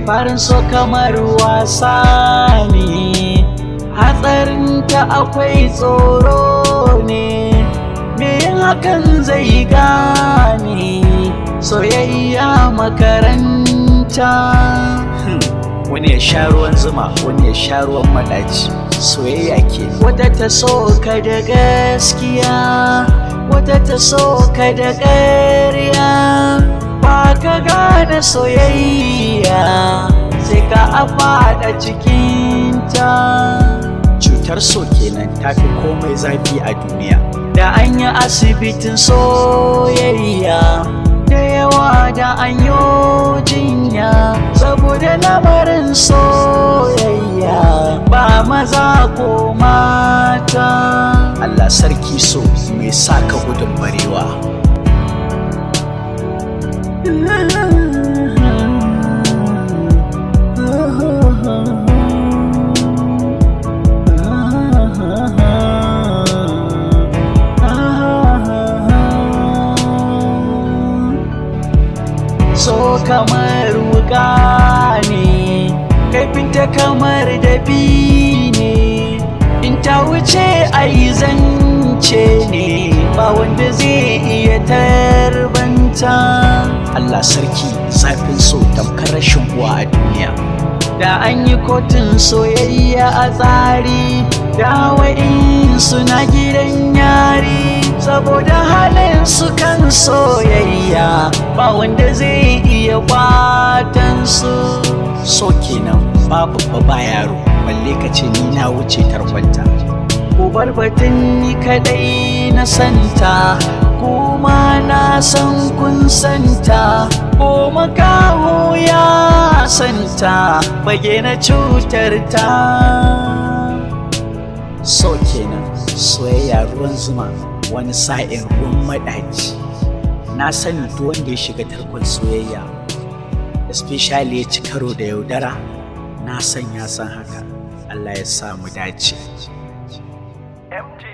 farin so kamar wasa ne hatsarinta akwai tsoro ne me yin hakan zai gane soyayya makaranta wani ya sha ruwan zuma wani ya sha ruwan madaci soyayya ke wata ta so ka da gaskiya wata ta so ka da ƙarya ba ka gane soyayya sai ka a faɗa cikinta cutar so kenan ta fi komai zafi a duniya da an yi asibitin soyayya da yawa da an yi jinya saboda lamarin soyayya ba maza ko mata Allah sarki so mai saka gudun barewa so kamar wuka ne kaifinta kamar dabi ne in ta wuce ai zance ne ba wanda zai iya tarbanta Allah sarki zafin so tamkar rashin uwa a duniya da an yi kotun soyayya a tsari da wa'in suna gidan yari saboda halin su kan soyayya ba wanda zai iya kwatan su so kenan babu ba yaro balle ka ce ni na wuce tarkwanta ku bar batun ni kadai na santa kuma na san kun santa ko makaho ya santa bage na cutar ta so kenan soyayya ruwan zuma wani sa'in ruwan maɗaci na sani duk wanda ya shiga tarkon soyayya especially ya ci karo da yaudara na san ya san haka Allah ya sa mu dace MJ